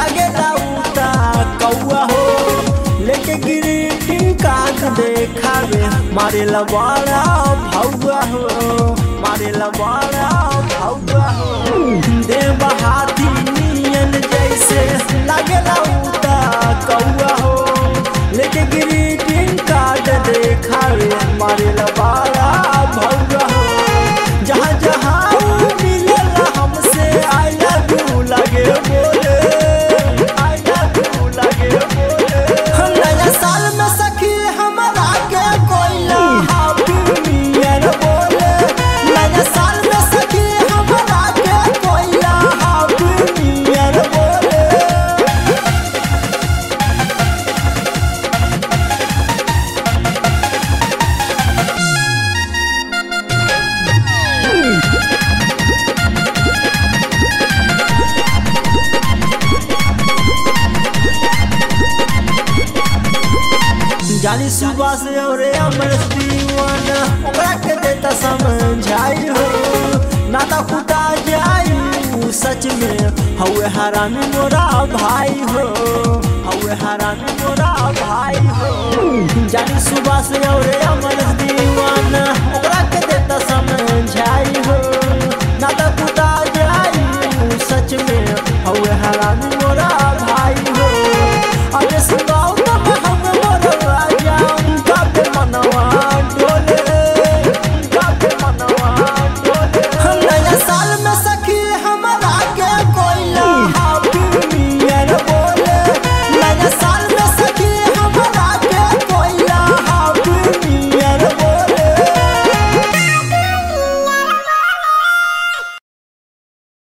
लगे उता कौआ हो लेके ग्रीटिंग कार्ड देखावे मारे लबाड़ा भौआ हो मारे लबाड़ा भौआ हो देव हाथी नियन जैसे लगे उता कौआ हो लेके ग्रीटिंग कार्ड देखावे मारे लबाड़ा भौआ हो जहाँ जहाँ मिलेला हमसे आई लव यू लगे बोले आई लव यू लगे बोले हम नया साल में सखी हमारा के कोयला हैप्पी न्यू ईयर बोले नया साल में सखी हमारा के कोयला हैप्पी न्यू ईयर बोले जानी सुबह से और अमर दीवाना ओकरा के देता समझाई हो नाता कुटा जाई ऊ सच में हवे हरामी मोरा भाई हो हवे हरामी मोरा भाई हो जानी सुबह से और अमर दीवाना